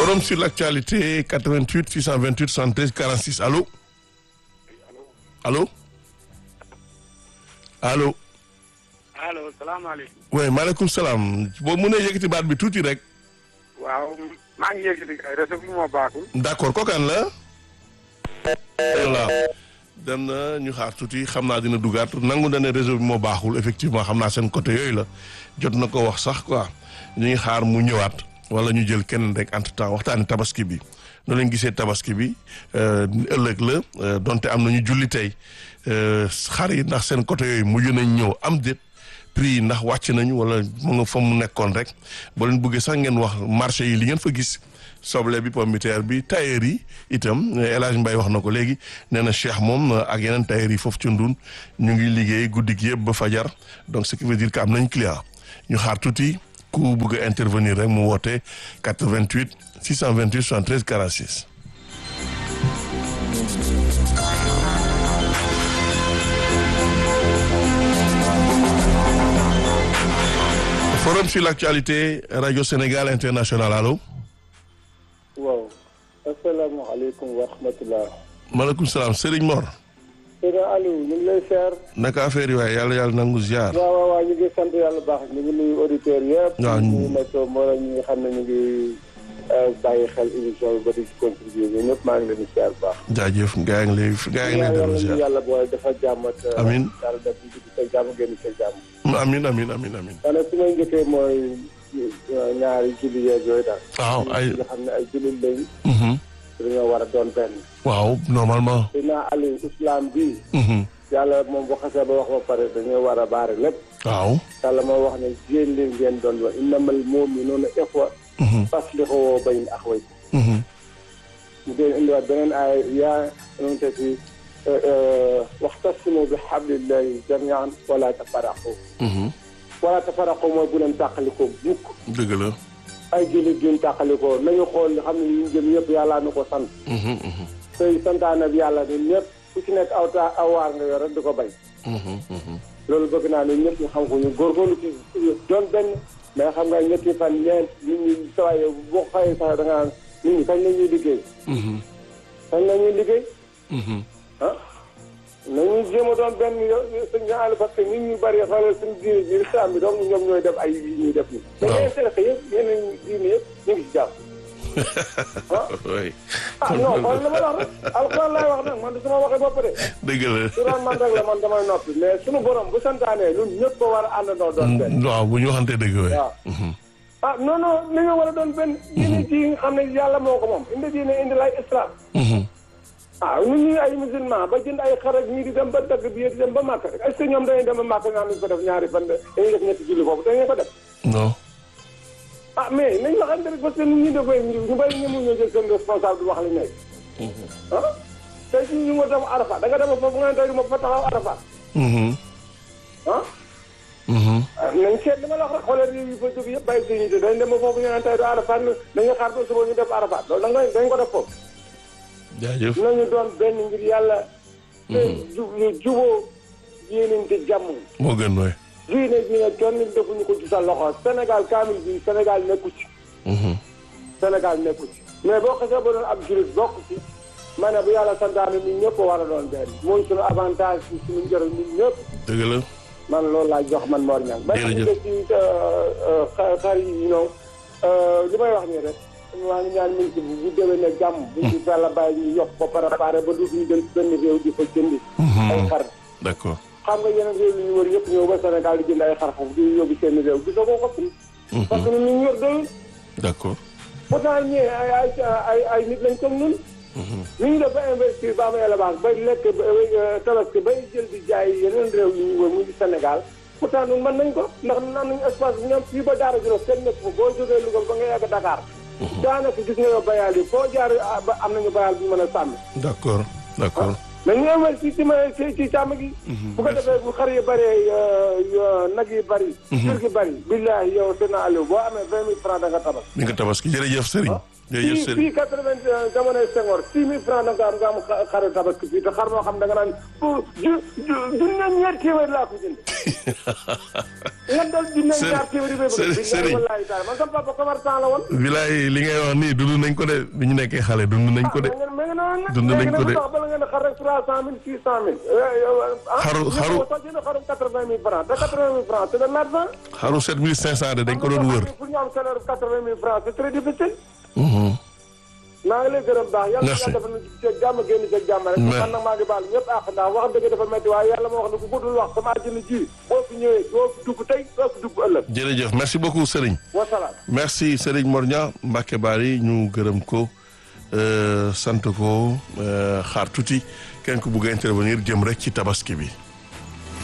forum sur l'actualité 88 628 73 46 allô allô allô. allo salaamaaleykum. oui maaleykum salaam boo mënee yëkkati baat bi tuuti rek. waaw maa ngi yëkkati kay réseau bi moo baaxul. d'accord kookaan la. voilà dem na ñu xaar tuuti xam naa dina dugaat nangu na ne réseau bi moo baaxul effectivement xam naa seen côté yooyu la jot na ko wax sax quoi ñu ngi xaar mu ñëwaat wala ñu jël kenn rek entre temps waxtaani tabaski bi noonu lañ gisee tabaski bi ëllëg la donte am na ñu julli tey xar yi ndax seen côté yooyu mujj nañ ñëw am déet prix yi ndax wàcc nañu wala mu nga fa mu nekkoon rek boo leen bëggee sax ngeen wax marché yi li ngeen fa gis soble bi pomme de terre bi tailleur yi itam El Hadj Mbaye wax na ko léegi nee na Cheikh moom ak yeneen tailleur yi foofu ci Ndun ñu ngi liggéey guddi gi yëpp ba fajar donc ce qui veut dire que am nañ client ñu xaar tuuti ku bëgg a intervenir rek mu woote 88 628 73 46. forum sur l'actualité radio Sénégal international allo. waaw asalaamaaleykum wa rahmatulah. maaleykum salaam Serigne Mor. Seydou Aliou ñu ngi lay seer. naka affaire yi waaye yàlla yàlla nangu ziar. waaw waaw waaw ñu ngi sant yàlla baax ñu ngi nuyu auditeurs yëpp. waaw ñu ngi nekk mbooloo ñi nga xam ne ñu ngi bàyyi xel émission bi ba di ci contribuer ñun ñëpp maa ngi leen di ziar bu baax. jaajëf gaa ngi lay gaa ngi lay dellu ziar. yàlla boole dafa jàmm ak. amiin yàlla def ñu dugg sa jàmm génn sa jàmm. amiin amiin amiin amiin. xanaa su may njëkkee mooy ñaari julli yeeg yooyu daal. waaw ay nga xam ne ay jullit lañ. dañoo war a doon benn. waaw normalement. dinaa Aliou islam bii. yàlla moom bu xasee ba wax ba pare dañoo war a baare lépp. waaw. yàlla moo wax ne yéen li ngeen doon wax innamal mu'minuuna ixwa. faslihuu bayna axawaykum. mu dee indiwaat beneen ay yaa nu te fi waxtasimu bi hablillahi jamian wala tafaraqu. wala tafaraqu mooy bu leen tàqalikoo mukk. dëgg la. ay jullit duñ tàqalikoo nañu xool xam ne ñu jëm yëpp yàllaa na ko sant. tey santaane bi yàlla ñun ñëpp ku ci nekk aw taa aw waar nga yor rek di ko bay. loolu bëgg naa ne ñëpp ñu xam ko ñu góorgóorlu ci doon benn mais xam nga ñetti fan ñeent nit ñi saa yoo boo xëyee sax da nga naan nit ñi kañ la ñuy liggéey. kañ la ñuy liggéey. ah nañu jéem a doon benn yo suñ ñu àll parce que nit ñu bëri xoolal suñu diine ji islam bi donc ñoom ñooy def ay yi ñuy def nii. waaw mais intéressé yëpp yeneen diine yëpp ñu ngi ci jàpp. oui. ah non xool li ma la wax rek alxuraan laay wax nag man du sama waxee bopp de. dëgg la. su doon man rek la man damay noppi mais suñu borom bu santaanee ñun ñëpp ko war a àndandoo doon benn. waaw bu ñu waxantee dëgg waay. waaw. ah non non li nga war a doon benn. diine ji nga xam ne yàlla moo ko moom indi diine indi lay islam. ah ñun ñii ay musulman ba jënd ay xar ak ñii di dem ba dagg bi di dem ba màkk rek est-ce que ñoom dañuy dem ba màkk nga xam ne ko def ñaari fan dañuy def ñetti julli foofu dañuy ko def. non. ah mais nañ waxante rek parce que nit ñi dafay ñu bari ñëmu ñoo jël seen responsable di wax li nekk. ah tey jii ñu nga dem Arafat da nga dem foofu nga ne tey ma fa taxaw Arafat. ah. nañ seet li ma la wax rek xoolal yi fa jóg yëpp bàyyi suñu te dañ dem ba foofu ñu naan tey du Arafat dañuy xaar ba suba ñu def Arafat loolu da nga dañ ko def foofu. jaajëf. nañu doon benn ngir yàlla. te ju juboo yéenante jàmm. moo gën waay. diine ji ne kenn defuñu ko ci sa loxo Sénégal kaamil bi Sénégal nekku ci. Sénégal nekku ci mais boo xasee ba doon ab jurit bokk ci ma ne bu yàlla santaane ñun ñëpp war a doon benn mooy suñu avantage bi suñu njëriñ ñun ñëpp dëgg la. man loolu laa jox man Mor Niang. jërëjëf ba ci xar yi non li may wax nii rek maa ngi ñaan ministre bi bu déwee ne jàmm. bu ñu yàlla bàyyi ñu yokk ko préparé ba dootuñu dem ci benn réew di fa jëndi. ay xar. d'accord. xam nga yeneen réew yi ñu wër yëpp ñëw ba Sénégal di jënd ay xar foofu di yóbbu seen réew gisoo ko ko fi. parce que ñun ñu yor doyul. d'accord. pourtant ñee ay ay ay ay nit lañ comme ñun. ni ñu def ba investir ba am élevage bay lekk tabaski bay jël di jaay yeneen réew yi ñu wër mu ngi Sénégal pourtant ñun mën nañ ko ndax ñun am nañu espace bi ñoom fii ba Daara Djolof kenn nekk fa boo jógee Louga ba nga yàgg Dakar. daanaka gis nga yow bayal yi foo jaar ba am nañu bayal bu ñu mën a sàmm. d'accord d'accord. nañu amal ci ci ma ci ci càmm gi. bu ko defee bu xar yi bëree nag yi bëri. jur gi bëri. billahi yow seen Aliou boo amee vingt mille francs da nga tabax. di nga tabaski jërëjëf Serigne. jërëjëf fii Serigne fii quatre-vingt jamonoy Senghor six mille francs da nga am nga am xaru tabaski fii te xar moo xam da nga naan pour ju ju junne ñaar téeméer laa ko jënd. nga dal junne ñaar téeméer yi bay bëgg. Serigne Serigne wallahi taala man sama papa commerçant la woon. bilaay li ngay wax nii dund nañ ko de bi ñu nekkee xale dund nañ ko de. mais nga noonu nag. dund nañ ko de. léegi nag bala ngeen a xar rek trois cent mille six cent mille. Xaru- xaru- soo jëndee xarum quatre-vingt mille francs te quatre-vingt mille francs c'est de l'argent. xaru 7500 de dañ ko doon wër. pour ñu am salaire bu quatre-vingt mille francs c'est très difficile. Mhm. maa ngi lay gërëm baax yàlla Merci. yàlla dafa nu ci jàmm génn ci jàmm rek Mais- man nag maa ngi baal ñëpp àq ndax wax dëgg dafa metti waaye yàlla moo wax ne ku ko dul wax sama àjjana ji boo fi ñëwee doo fi dugg tey doo fi dugg ëllëg jërëjëf merci beaucoup Serigne. wasalaam merci Serigne Morña Mbacke Bari ñu gërëm ko euh, sant ko euh, xaar tuuti kenn ku bugg a intervenir jëm rek ci tabaski bi.